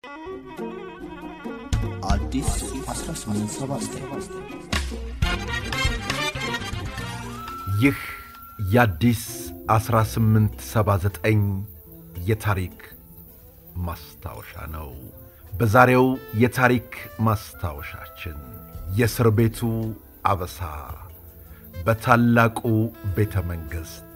አዲስ 1879 ይህ የአዲስ 1879 የታሪክ ማስታወሻ ነው። በዛሬው የታሪክ ማስታወሻችን የእስር ቤቱ አበሳ በታላቁ ቤተ መንግሥት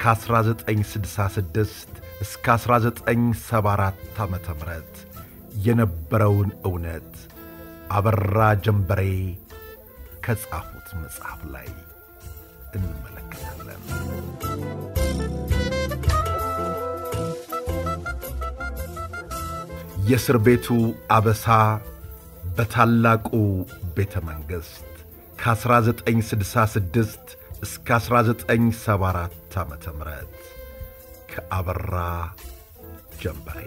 ከ1966 እስከ 1974 ዓ ም የነበረውን እውነት አበራ ጀንበሬ ከጻፉት መጽሐፍ ላይ እንመለከታለን። የእስር ቤቱ አበሳ በታላቁ ቤተ መንግሥት ከ1966 እስከ 1974 ዓ ም ከአበራ ጀንበሬ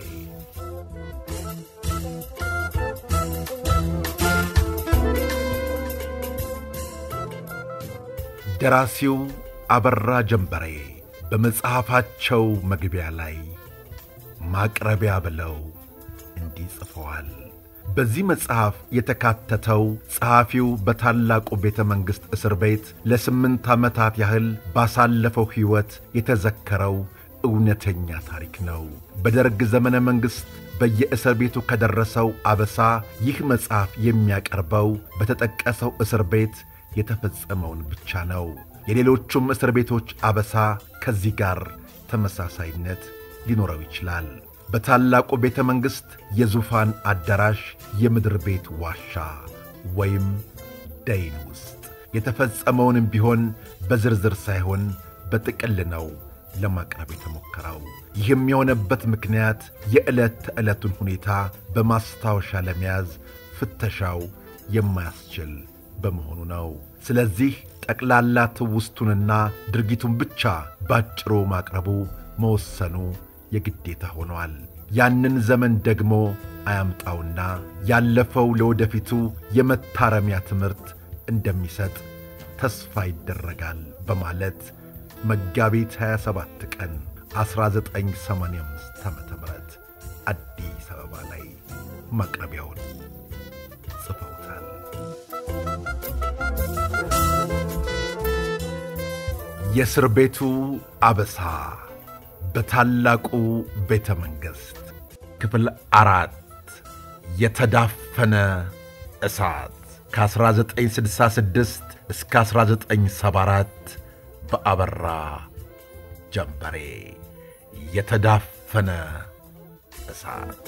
ደራሲው አበራ ጀንበሬ በመጽሐፋቸው መግቢያ ላይ ማቅረቢያ ብለው እንዲህ ጽፈዋል። በዚህ መጽሐፍ የተካተተው ጸሐፊው በታላቁ ቤተ መንግሥት እስር ቤት ለስምንት ዓመታት ያህል ባሳለፈው ሕይወት የተዘከረው እውነተኛ ታሪክ ነው። በደርግ ዘመነ መንግሥት በየእስር ቤቱ ከደረሰው አበሳ ይህ መጽሐፍ የሚያቀርበው በተጠቀሰው እስር ቤት የተፈጸመውን ብቻ ነው። የሌሎቹም እስር ቤቶች አበሳ ከዚህ ጋር ተመሳሳይነት ሊኖረው ይችላል። በታላቁ ቤተ መንግሥት የዙፋን አዳራሽ የምድር ቤት ዋሻ ወይም ደይን ውስጥ የተፈጸመውንም ቢሆን በዝርዝር ሳይሆን በጥቅል ነው ለማቅረብ የተሞከረው። ይህም የሆነበት ምክንያት የዕለት ተዕለቱን ሁኔታ በማስታወሻ ለመያዝ ፍተሻው የማያስችል በመሆኑ ነው። ስለዚህ ጠቅላላ ትውስቱንና ድርጊቱን ብቻ ባጭሩ ማቅረቡ መወሰኑ የግዴታ ሆኗል። ያንን ዘመን ደግሞ አያምጣውና ያለፈው ለወደፊቱ የመታረሚያ ትምህርት እንደሚሰጥ ተስፋ ይደረጋል በማለት መጋቢት 27 ቀን 1985 ዓ ም አዲስ አበባ ላይ ማቅረቢያውን ጽፈውታል። የእስር ቤቱ አበሳ በታላቁ ቤተ መንግሥት ክፍል አራት የተዳፈነ እሳት ከ1966 እስከ 1974 በአበራ ጀንበሬ የተዳፈነ እሳት።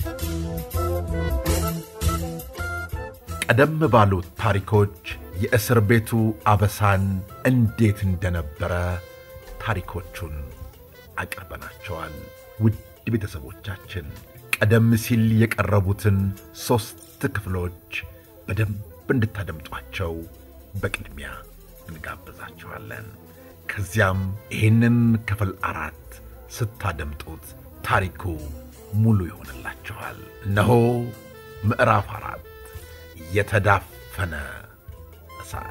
ቀደም ባሉት ታሪኮች የእስር ቤቱ አበሳን እንዴት እንደነበረ ታሪኮቹን አቅርበናቸዋል። ውድ ቤተሰቦቻችን ቀደም ሲል የቀረቡትን ሦስት ክፍሎች በደንብ እንድታደምጧቸው በቅድሚያ እንጋብዛችኋለን። ከዚያም ይህንን ክፍል አራት ስታደምጡት ታሪኩ ሙሉ ይሆንላችኋል። እነሆ ምዕራፍ አራት የተዳፈነ እሳት።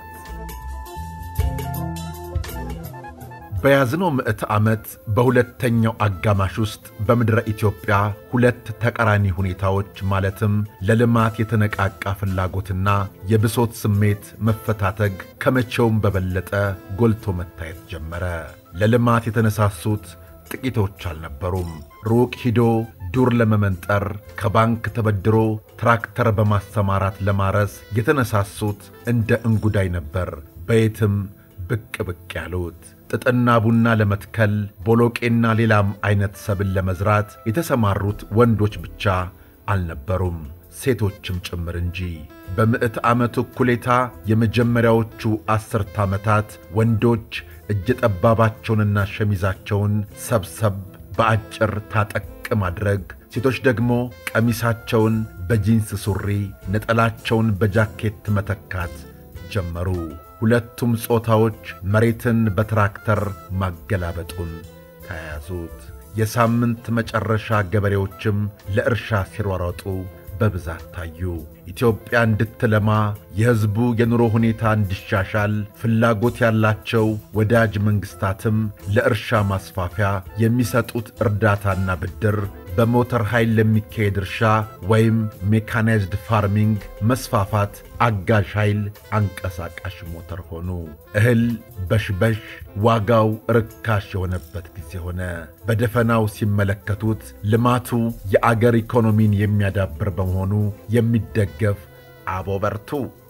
በያዝነው ምዕተ ዓመት በሁለተኛው አጋማሽ ውስጥ በምድረ ኢትዮጵያ ሁለት ተቃራኒ ሁኔታዎች ማለትም ለልማት የተነቃቃ ፍላጎትና የብሶት ስሜት መፈታተግ ከመቼውም በበለጠ ጎልቶ መታየት ጀመረ። ለልማት የተነሳሱት ጥቂቶች አልነበሩም። ሩቅ ሂዶ ዱር ለመመንጠር ከባንክ ተበድሮ ትራክተር በማሰማራት ለማረስ የተነሳሱት እንደ እንጉዳይ ነበር በየትም ብቅ ብቅ ያሉት። ጥጥና ቡና ለመትከል ቦሎቄና ሌላም አይነት ሰብል ለመዝራት የተሰማሩት ወንዶች ብቻ አልነበሩም፣ ሴቶችም ጭምር እንጂ። በምዕት ዓመቱ እኩሌታ የመጀመሪያዎቹ ዐሥርተ ዓመታት ወንዶች እጀ ጠባባቸውንና ሸሚዛቸውን ሰብሰብ በአጭር ታጠቅ ማድረግ፣ ሴቶች ደግሞ ቀሚሳቸውን በጂንስ ሱሪ፣ ነጠላቸውን በጃኬት መተካት ጀመሩ። ሁለቱም ጾታዎች መሬትን በትራክተር ማገላበጡን ተያያዙት። የሳምንት መጨረሻ ገበሬዎችም ለእርሻ ሲሯሯጡ በብዛት ታዩ። ኢትዮጵያ እንድትለማ የሕዝቡ የኑሮ ሁኔታ እንዲሻሻል ፍላጎት ያላቸው ወዳጅ መንግሥታትም ለእርሻ ማስፋፊያ የሚሰጡት እርዳታና ብድር በሞተር ኃይል ለሚካሄድ እርሻ ወይም ሜካናይዝድ ፋርሚንግ መስፋፋት አጋዥ ኃይል አንቀሳቃሽ ሞተር ሆኑ። እህል በሽበሽ ዋጋው ርካሽ የሆነበት ጊዜ ሆነ። በደፈናው ሲመለከቱት ልማቱ የአገር ኢኮኖሚን የሚያዳብር በመሆኑ የሚደገፍ አቦ በርቱ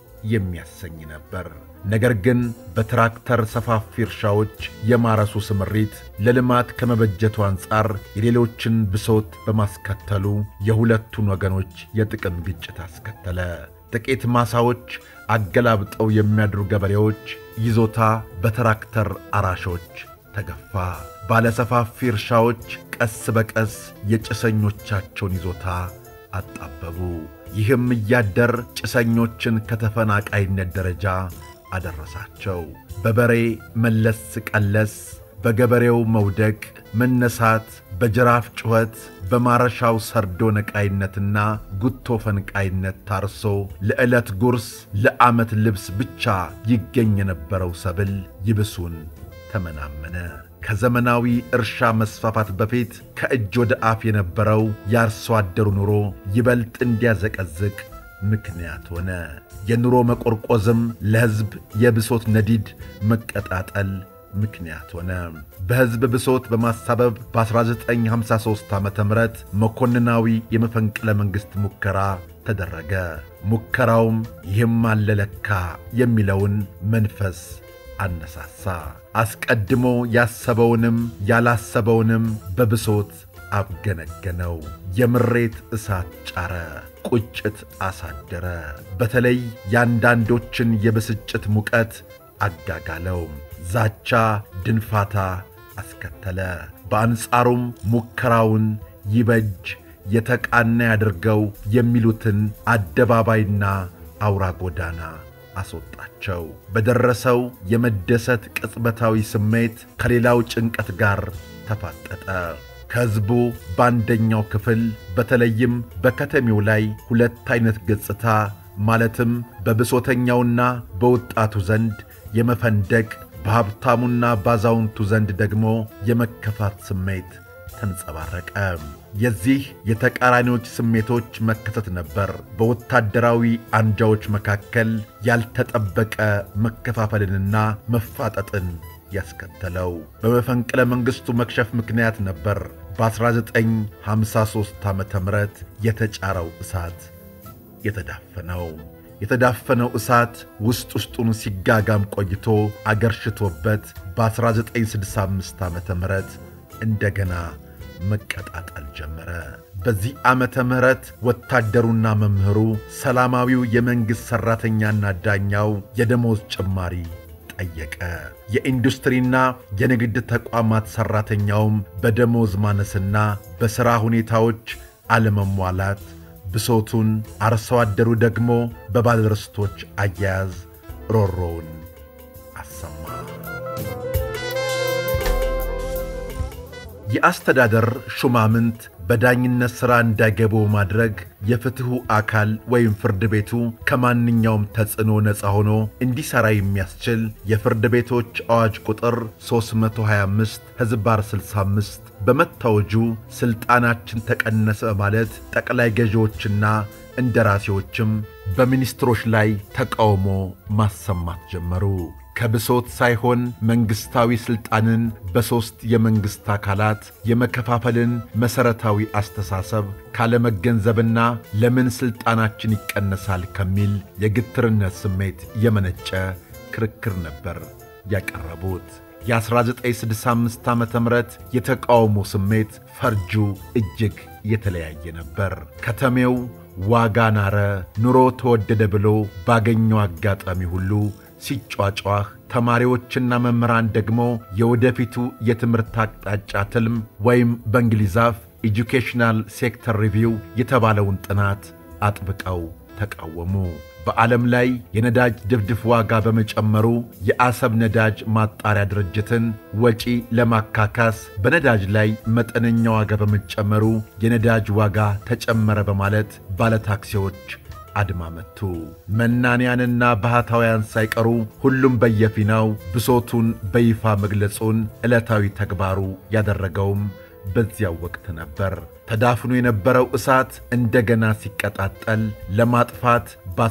የሚያሰኝ ነበር። ነገር ግን በትራክተር ሰፋፊ እርሻዎች የማረሱ ስምሪት ለልማት ከመበጀቱ አንጻር የሌሎችን ብሶት በማስከተሉ የሁለቱን ወገኖች የጥቅም ግጭት አስከተለ። ጥቂት ማሳዎች አገላብጠው የሚያድሩ ገበሬዎች ይዞታ በትራክተር አራሾች ተገፋ። ባለሰፋፊ እርሻዎች ቀስ በቀስ የጭሰኞቻቸውን ይዞታ አጣበቡ። ይህም እያደር ጭሰኞችን ከተፈናቃይነት ደረጃ አደረሳቸው። በበሬ መለስ ቀለስ፣ በገበሬው መውደቅ መነሳት፣ በጅራፍ ጩኸት፣ በማረሻው ሰርዶ ነቃይነትና ጉቶ ፈንቃይነት ታርሶ ለዕለት ጉርስ ለዓመት ልብስ ብቻ ይገኝ የነበረው ሰብል ይብሱን ተመናመነ። ከዘመናዊ እርሻ መስፋፋት በፊት ከእጅ ወደ አፍ የነበረው የአርሶ አደሩ ኑሮ ይበልጥ እንዲያዘቀዝቅ ምክንያት ሆነ። የኑሮ መቆርቆዝም ለሕዝብ የብሶት ነዲድ መቀጣጠል ምክንያት ሆነ። በሕዝብ ብሶት በማሳበብ በ1953 ዓ ም መኮንናዊ የመፈንቅለ መንግሥት ሙከራ ተደረገ። ሙከራውም ይህም አለለካ የሚለውን መንፈስ አነሳሳ። አስቀድሞ ያሰበውንም ያላሰበውንም በብሶት አብገነገነው። የምሬት እሳት ጫረ፣ ቁጭት አሳደረ። በተለይ የአንዳንዶችን የብስጭት ሙቀት አጋጋለው። ዛቻ፣ ድንፋታ አስከተለ። በአንጻሩም ሙከራውን ይበጅ የተቃና ያድርገው የሚሉትን አደባባይና አውራ ጎዳና አስወጣቸው። በደረሰው የመደሰት ቅጽበታዊ ስሜት ከሌላው ጭንቀት ጋር ተፋጠጠ። ከሕዝቡ በአንደኛው ክፍል በተለይም በከተሜው ላይ ሁለት ዐይነት ገጽታ ማለትም በብሶተኛውና በወጣቱ ዘንድ የመፈንደቅ በሀብታሙና ባዛውንቱ ዘንድ ደግሞ የመከፋት ስሜት ተንጸባረቀ። የዚህ የተቃራኒዎች ስሜቶች መከሰት ነበር በወታደራዊ አንጃዎች መካከል ያልተጠበቀ መከፋፈልንና መፋጠጥን ያስከተለው። በመፈንቅለ መንግሥቱ መክሸፍ ምክንያት ነበር በ1953 ዓ ም የተጫረው እሳት የተዳፈነው። የተዳፈነው እሳት ውስጥ ውስጡን ሲጋጋም ቆይቶ አገርሽቶበት በ1965 ዓ ም እንደገና መቀጣጠል ጀመረ። በዚህ ዓመተ ምህረት ወታደሩና መምህሩ፣ ሰላማዊው የመንግሥት ሠራተኛና ዳኛው የደሞዝ ጭማሪ ጠየቀ። የኢንዱስትሪና የንግድ ተቋማት ሠራተኛውም በደሞዝ ማነስና በሥራ ሁኔታዎች አለመሟላት ብሶቱን፣ አርሶ አደሩ ደግሞ በባለርስቶች አያያዝ ሮሮውን አሰማ። የአስተዳደር ሹማምንት በዳኝነት ሥራ እንዳይገቡ ማድረግ የፍትሑ አካል ወይም ፍርድ ቤቱ ከማንኛውም ተጽዕኖ ነፃ ሆኖ እንዲሠራ የሚያስችል የፍርድ ቤቶች አዋጅ ቁጥር 325 ሕዝባር 65 በመታወጁ ሥልጣናችን ተቀነሰ ማለት ጠቅላይ ገዢዎችና እንደራሴዎችም በሚኒስትሮች ላይ ተቃውሞ ማሰማት ጀመሩ። ከብሶት ሳይሆን መንግሥታዊ ሥልጣንን በሦስት የመንግሥት አካላት የመከፋፈልን መሠረታዊ አስተሳሰብ ካለመገንዘብና ለምን ሥልጣናችን ይቀነሳል ከሚል የግትርነት ስሜት የመነጨ ክርክር ነበር ያቀረቡት። የ1965 ዓ ም የተቃውሞ ስሜት ፈርጁ እጅግ የተለያየ ነበር። ከተሜው ዋጋ ናረ፣ ኑሮ ተወደደ ብሎ ባገኘው አጋጣሚ ሁሉ ሲጯጯህ ተማሪዎችና መምህራን ደግሞ የወደፊቱ የትምህርት አቅጣጫ ትልም ወይም በእንግሊዝ አፍ ኤጁኬሽናል ሴክተር ሪቪው የተባለውን ጥናት አጥብቀው ተቃወሙ። በዓለም ላይ የነዳጅ ድፍድፍ ዋጋ በመጨመሩ የአሰብ ነዳጅ ማጣሪያ ድርጅትን ወጪ ለማካካስ በነዳጅ ላይ መጠነኛ ዋጋ በመጨመሩ የነዳጅ ዋጋ ተጨመረ በማለት ባለታክሲዎች አድማ መቱ። መናንያንና ባህታውያን ሳይቀሩ ሁሉም በየፊናው ብሶቱን በይፋ መግለጹን ዕለታዊ ተግባሩ ያደረገውም በዚያው ወቅት ነበር። ተዳፍኖ የነበረው እሳት እንደገና ሲቀጣጠል ለማጥፋት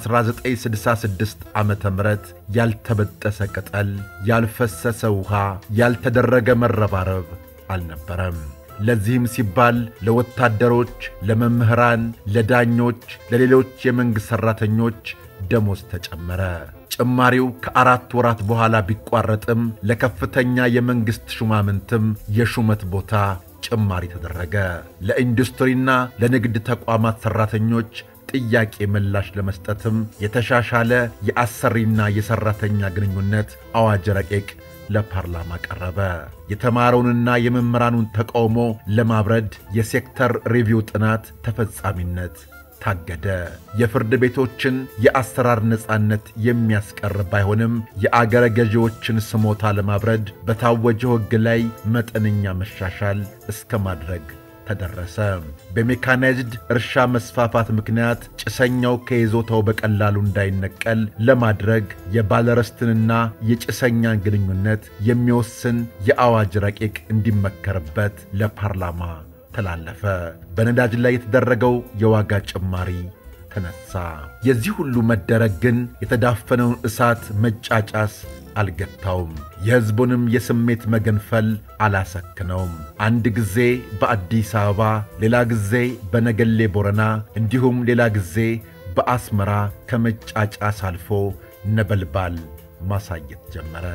በ1966 ዓ ም ያልተበጠሰ ቅጠል፣ ያልፈሰሰ ውሃ፣ ያልተደረገ መረባረብ አልነበረም። ለዚህም ሲባል ለወታደሮች፣ ለመምህራን፣ ለዳኞች፣ ለሌሎች የመንግሥት ሠራተኞች ደሞዝ ተጨመረ። ጭማሪው ከአራት ወራት በኋላ ቢቋረጥም ለከፍተኛ የመንግሥት ሹማምንትም የሹመት ቦታ ጭማሪ ተደረገ። ለኢንዱስትሪና ለንግድ ተቋማት ሠራተኞች ጥያቄ ምላሽ ለመስጠትም የተሻሻለ የአሰሪና የሠራተኛ ግንኙነት አዋጅ ረቂቅ ለፓርላማ ቀረበ። የተማረውንና የመምህራኑን ተቃውሞ ለማብረድ የሴክተር ሪቪው ጥናት ተፈጻሚነት ታገደ። የፍርድ ቤቶችን የአሰራር ነጻነት የሚያስቀር ባይሆንም የአገረ ገዢዎችን ስሞታ ለማብረድ በታወጀው ሕግ ላይ መጠነኛ መሻሻል እስከ ማድረግ ተደረሰ። በሜካናይዝድ እርሻ መስፋፋት ምክንያት ጭሰኛው ከይዞታው በቀላሉ እንዳይነቀል ለማድረግ የባለርስትንና የጭሰኛን ግንኙነት የሚወስን የአዋጅ ረቂቅ እንዲመከርበት ለፓርላማ ተላለፈ። በነዳጅ ላይ የተደረገው የዋጋ ጭማሪ ተነሳ። የዚህ ሁሉ መደረግ ግን የተዳፈነውን እሳት መጫጫስ አልገታውም። የሕዝቡንም የስሜት መገንፈል አላሰክነውም። አንድ ጊዜ በአዲስ አበባ፣ ሌላ ጊዜ በነገሌ ቦረና፣ እንዲሁም ሌላ ጊዜ በአስመራ ከመጫጫስ አልፎ ነበልባል ማሳየት ጀመረ።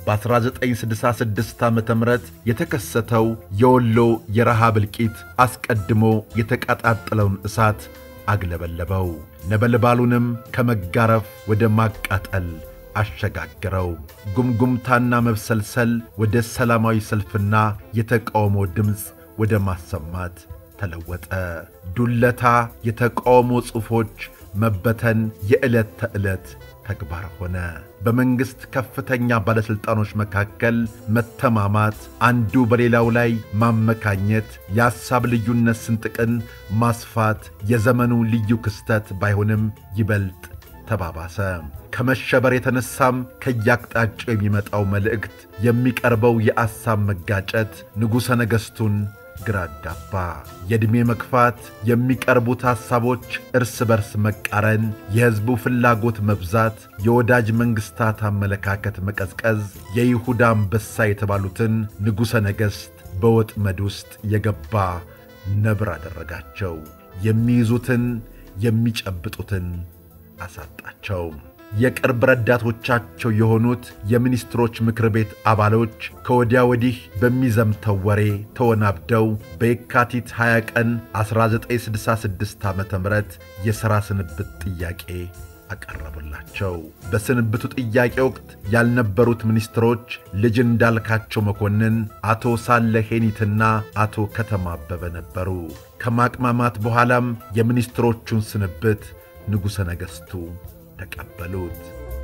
በ1966 ዓ ም የተከሰተው የወሎ የረሃብ እልቂት አስቀድሞ የተቀጣጠለውን እሳት አግለበለበው። ነበልባሉንም ከመጋረፍ ወደ ማቃጠል አሸጋግረው። ጉምጉምታና መብሰልሰል ወደ ሰላማዊ ሰልፍና የተቃውሞ ድምፅ ወደ ማሰማት ተለወጠ። ዱለታ፣ የተቃውሞ ጽሑፎች መበተን የዕለት ተዕለት ተግባር ሆነ። በመንግሥት ከፍተኛ ባለሥልጣኖች መካከል መተማማት፣ አንዱ በሌላው ላይ ማመካኘት፣ የሐሳብ ልዩነት ስንጥቅን ማስፋት የዘመኑ ልዩ ክስተት ባይሆንም ይበልጥ ተባባሰ። ከመሸበር የተነሳም ከያቅጣጫው የሚመጣው መልእክት፣ የሚቀርበው የአሳብ መጋጨት ንጉሠ ነገሥቱን ግራ አጋባ። የዕድሜ መግፋት፣ የሚቀርቡት ሐሳቦች እርስ በርስ መቃረን፣ የሕዝቡ ፍላጎት መብዛት፣ የወዳጅ መንግሥታት አመለካከት መቀዝቀዝ የይሁዳ አንበሳ የተባሉትን ንጉሠ ነገሥት በወጥመድ ውስጥ የገባ ነብር አደረጋቸው። የሚይዙትን የሚጨብጡትን አሳጣቸው። የቅርብ ረዳቶቻቸው የሆኑት የሚኒስትሮች ምክር ቤት አባሎች ከወዲያ ወዲህ በሚዘምተው ወሬ ተወናብደው በየካቲት 20 ቀን 1966 ዓ ም የሥራ ስንብት ጥያቄ አቀረቡላቸው። በስንብቱ ጥያቄ ወቅት ያልነበሩት ሚኒስትሮች ልጅ እንዳልካቸው መኮንን፣ አቶ ሳለ ሄኒትና አቶ ከተማ አበበ ነበሩ። ከማቅማማት በኋላም የሚኒስትሮቹን ስንብት ንጉሠ ነገሥቱ ተቀበሉት።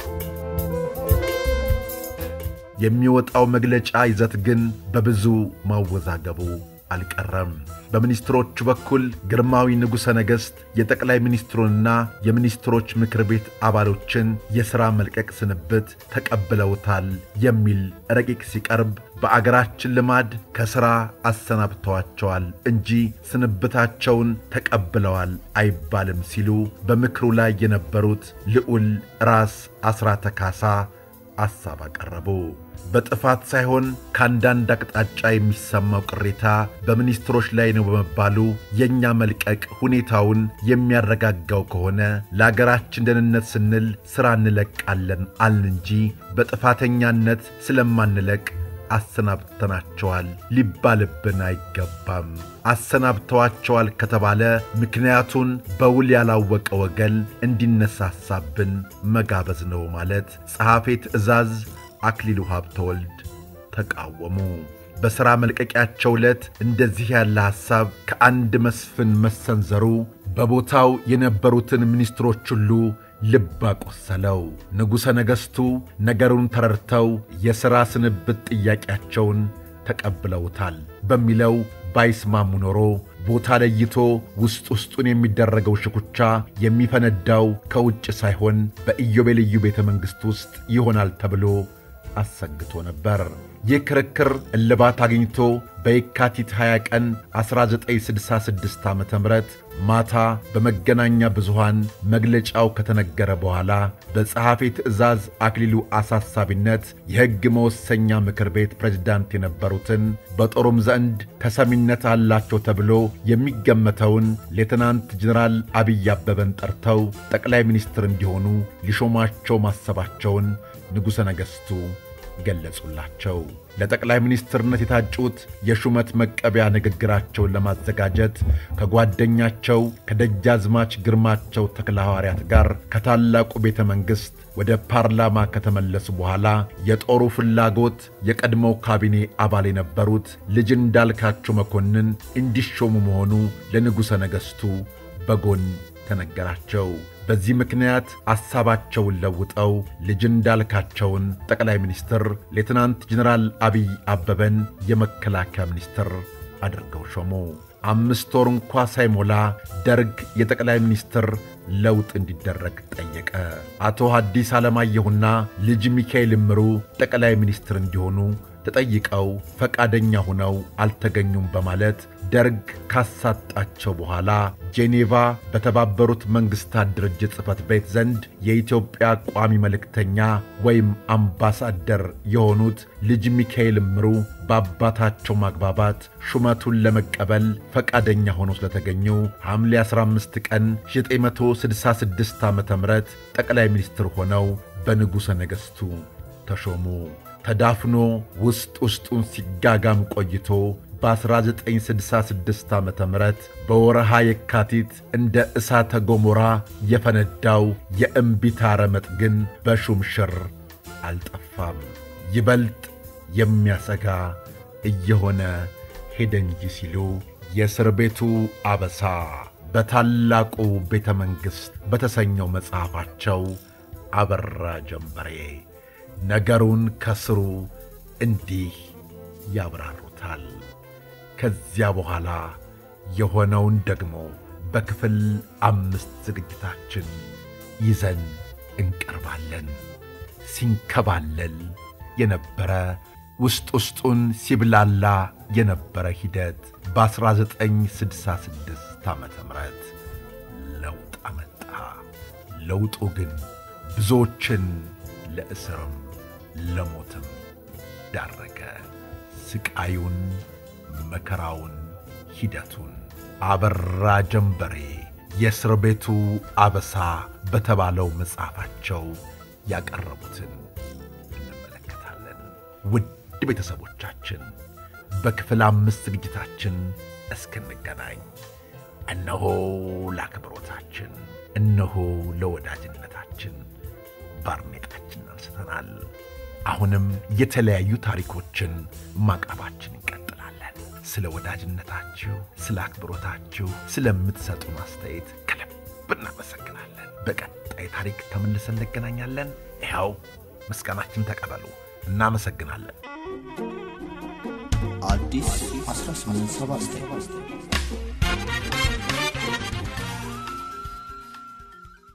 የሚወጣው መግለጫ ይዘት ግን በብዙ ማወዛገቡ አልቀረም። በሚኒስትሮቹ በኩል ግርማዊ ንጉሠ ነገሥት የጠቅላይ ሚኒስትሩንና የሚኒስትሮች ምክር ቤት አባሎችን የሥራ መልቀቅ ስንብት ተቀብለውታል የሚል ረቂቅ ሲቀርብ በአገራችን ልማድ ከሥራ አሰናብተዋቸዋል እንጂ ስንብታቸውን ተቀብለዋል አይባልም ሲሉ በምክሩ ላይ የነበሩት ልዑል ራስ አስራተ ካሳ ሐሳብ አቀረቡ። በጥፋት ሳይሆን ከአንዳንድ አቅጣጫ የሚሰማው ቅሬታ በሚኒስትሮች ላይ ነው በመባሉ የእኛ መልቀቅ ሁኔታውን የሚያረጋጋው ከሆነ ለአገራችን ደህንነት ስንል ሥራ እንለቃለን አልን እንጂ በጥፋተኛነት ስለማንለቅ አሰናብተናቸዋል ሊባልብን አይገባም። አሰናብተዋቸዋል ከተባለ ምክንያቱን በውል ያላወቀ ወገን እንዲነሳሳብን መጋበዝ ነው ማለት ጸሐፌ ትእዛዝ አክሊሉ ሀብተወልድ ተቃወሙ። በሥራ መልቀቂያቸው ዕለት እንደዚህ ያለ ሐሳብ ከአንድ መስፍን መሰንዘሩ በቦታው የነበሩትን ሚኒስትሮች ሁሉ ልብ አቆሰለው። ንጉሠ ነገሥቱ ነገሩን ተረድተው የሥራ ስንብት ጥያቄያቸውን ተቀብለውታል በሚለው ባይስማሙ ኖሮ ቦታ ለይቶ ውስጥ ውስጡን የሚደረገው ሽኩቻ የሚፈነዳው ከውጭ ሳይሆን በኢዮቤልዩ ቤተ መንግሥት ውስጥ ይሆናል ተብሎ አሰግቶ ነበር። ይህ ክርክር እልባት አግኝቶ በየካቲት 20 ቀን 1966 ዓ ም ማታ በመገናኛ ብዙሃን መግለጫው ከተነገረ በኋላ በጸሐፊ ትእዛዝ አክሊሉ አሳሳቢነት የሕግ መወሰኛ ምክር ቤት ፕሬዝዳንት የነበሩትን በጦሩም ዘንድ ተሰሚነት አላቸው ተብሎ የሚገመተውን ሌትናንት ጀኔራል አብይ አበበን ጠርተው ጠቅላይ ሚኒስትር እንዲሆኑ ሊሾሟቸው ማሰባቸውን ንጉሠ ነገሥቱ ገለጹላቸው። ለጠቅላይ ሚኒስትርነት የታጩት የሹመት መቀበያ ንግግራቸውን ለማዘጋጀት ከጓደኛቸው ከደጃዝማች ግርማቸው ተክለ ሐዋርያት ጋር ከታላቁ ቤተ መንግሥት ወደ ፓርላማ ከተመለሱ በኋላ የጦሩ ፍላጎት የቀድሞው ካቢኔ አባል የነበሩት ልጅ እንዳልካቸው መኮንን እንዲሾሙ መሆኑ ለንጉሠ ነገሥቱ በጎን ተነገራቸው። በዚህ ምክንያት ሐሳባቸውን ለውጠው ልጅ እንዳልካቸውን ጠቅላይ ሚኒስትር፣ ሌትናንት ጀኔራል አብይ አበበን የመከላከያ ሚኒስትር አድርገው ሾሙ። አምስት ወር እንኳ ሳይሞላ ደርግ የጠቅላይ ሚኒስትር ለውጥ እንዲደረግ ጠየቀ። አቶ ሐዲስ ዓለማየሁና ልጅ ሚካኤል እምሩ ጠቅላይ ሚኒስትር እንዲሆኑ ተጠይቀው ፈቃደኛ ሆነው አልተገኙም በማለት ደርግ ካሳጣቸው በኋላ ጄኔቫ በተባበሩት መንግሥታት ድርጅት ጽሕፈት ቤት ዘንድ የኢትዮጵያ ቋሚ መልእክተኛ ወይም አምባሳደር የሆኑት ልጅ ሚካኤል እምሩ በአባታቸው ማግባባት ሹመቱን ለመቀበል ፈቃደኛ ሆነው ስለተገኙ ሐምሌ 15 ቀን 1966 ዓ ም ጠቅላይ ሚኒስትር ሆነው በንጉሠ ነገሥቱ ተሾሙ። ተዳፍኖ ውስጥ ውስጡን ሲጋጋም ቆይቶ በ1966 ዓ ም በወረሃ የካቲት እንደ እሳተ ገሞራ የፈነዳው የእምቢታ ረመጥ ግን በሹምሽር አልጠፋም። ይበልጥ የሚያሰጋ እየሆነ ሄደ እንጂ ሲሉ የእስር ቤቱ አበሳ በታላቁ ቤተ መንግሥት በተሰኘው መጽሐፋቸው አበራ ጀንበሬ ነገሩን ከስሩ እንዲህ ያብራሩታል። ከዚያ በኋላ የሆነውን ደግሞ በክፍል አምስት ዝግጅታችን ይዘን እንቀርባለን። ሲንከባለል የነበረ ውስጥ ውስጡን ሲብላላ የነበረ ሂደት በ1966 ዓ ም ለውጥ አመጣ። ለውጡ ግን ብዙዎችን ለእስርም ለሞትም ዳረገ። ስቃዩን፣ መከራውን፣ ሂደቱን አበራ ጀንበሬ የእስር ቤቱ አበሳ በተባለው መጽሐፋቸው ያቀረቡትን እንመለከታለን። ውድ ቤተሰቦቻችን በክፍል አምስት ዝግጅታችን እስክንገናኝ እነሆ ለአክብሮታችን፣ እነሆ ለወዳጅነታችን ባርኔጣችን አንስተናል። አሁንም የተለያዩ ታሪኮችን ማቅረባችን እንቀጥላለን። ስለ ወዳጅነታችሁ፣ ስለ አክብሮታችሁ፣ ስለምትሰጡን አስተያየት ከልብ እናመሰግናለን። በቀጣይ ታሪክ ተመልሰን እንገናኛለን። ይኸው ምስጋናችን ተቀበሉ። እናመሰግናለን። አዲስ 1879